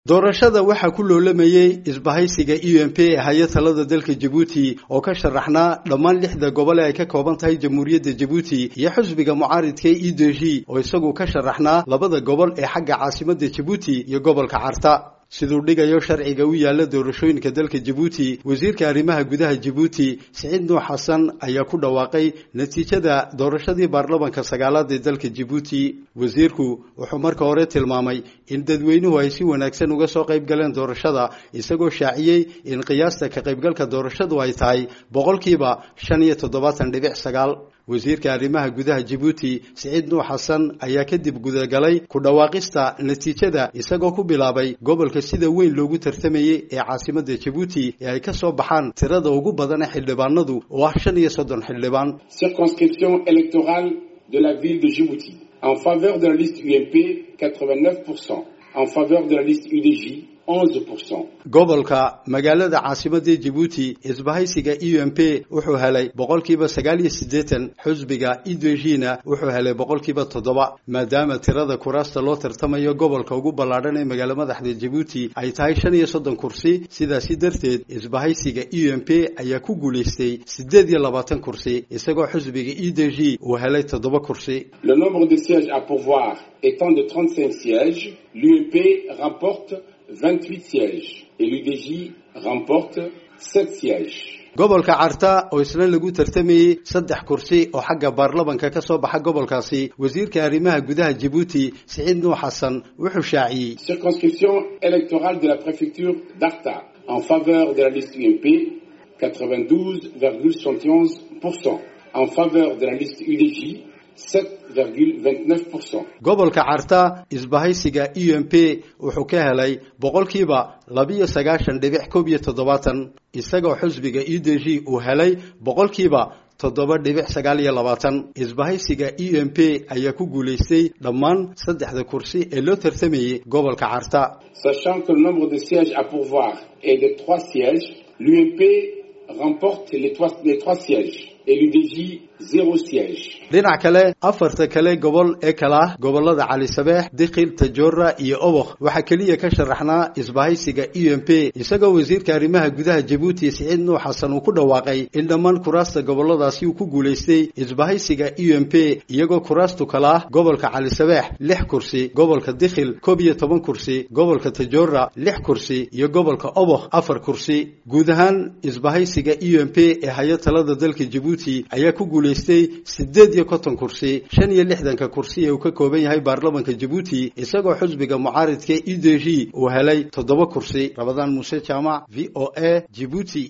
doorashada waxaa ku loolamayey isbahaysiga u m p haya talada dalka jabuuti oo ka sharaxnaa dhammaan lixda gobol ee ay ka kooban tahay jamhuuriyadda jabuuti iyo xusbiga mucaaridka e d g oo isagu ka sharaxnaa labada gobol ee xagga caasimadda jabuuti iyo gobolka carta siduu dhigayo sharciga u yaala doorashooyinka dalka jabuuti wasiirka arrimaha gudaha jabuuti siciid nuux xasan ayaa ku dhawaaqay natiijada doorashadii baarlamanka sagaalaad ee dalka jabuuti wasiirku wuxuu marka hore tilmaamay in dadweynuhu ay si wanaagsan uga soo qayb galeen doorashada isagoo shaaciyey in qiyaasta ka qaybgalka doorashadu ay tahay boqolkiiba shan iyo toddobaatan dhibic sagaal wasiirka arrimaha gudaha jabuuti siciid nuux xasan ayaa kadib gudagalay ku dhawaaqista natiijada isagoo ku bilaabay gobolka sida weyn loogu tartamayey ee caasimadda jabuuti ee ay ka soo baxaan tirada ugu badan ee xildhibaanadu oo ah shan iyo soddon xildhibaan circonscription électorale de la ville de Djibouti en faveur de la liste UMP 89% en faveur de la liste UDJ 11%. gobolka magaalada caasimadda jabuuti isbahaysiga e m p wuxuu helay boqolkiiba sagaal iyo siddeetan xusbiga idejina wuxuu helay boqolkiiba toddoba maadaama tirada kuraasta loo tartamayo gobolka ugu ballaadhan ee magaalo madaxda jabuuti ay tahay shan iyo soddon kursi sidaasi darteed isbahaysiga e m p ayaa ku guulaystay siddeed iyo labaatan kursi isagoo xusbiga e d g uu helay toddoba kursi Le nombre de sièges à pourvoir étant de 35 sièges, l'UMP remporte 28 sièges et l'UDJ remporte 7 sièges. gobolka carta oo isna lagu tartamayey saddex kursi oo xagga baarlamanka ka soo baxa gobolkaasi wasiirka arrimaha gudaha jabuuti siciid nuux xasan wuxuu shaaciyey Circonscription électorale de la préfecture d'Arta en faveur de la liste UMP 92,71%. En faveur de la liste UDJ 7,29%. gobolka carta isbahaysiga e m p wuxuu ka helay boqolkiiba labiyo sagaashan dhibic koob iyo toddobaatan isagoo xusbiga e d g uu helay boqolkiiba toddoba dhibic sagaal iyo labaatan isbahaysiga e m p ayaa ku guulaystay dhammaan saddexda kursi ee loo tartamayey gobolka carta Sachant que le nombre de sièges à pourvoir est de 3 sièges, l'UMP remporte les 3, les trois sièges et l'UDJ 0 siège. dhinac kale afarta kale gobol ee kala ah gobolada cali sabeex dikhil tajoora iyo obokh waxaa keliya ka sharaxnaa isbahaysiga e m p isagoo wasiirka arrimaha gudaha jabuuti siciid nuux xasan uu ku dhawaaqay in dhammaan kuraasta goboladaasi uu ku guulaystay isbahaysiga e m p iyagoo kuraastu kala ah gobolka cali sabeex lix kursi gobolka dikhil koob iyo toban kursi gobolka tajoora lix kursi iyo gobolka obokh afar kursi guud ahaan isbahaysiga e m p ee haya talada dalka jabuuti ayaa ku guulaystay siddeed iyo konton kursi shan iyo lixdanka kursi ee uu ka kooban yahay baarlamanka jabuuti isagoo xusbiga mucaaridka e d g uu helay toddoba kursi rabadaan muuse jaamac v o a jibuuti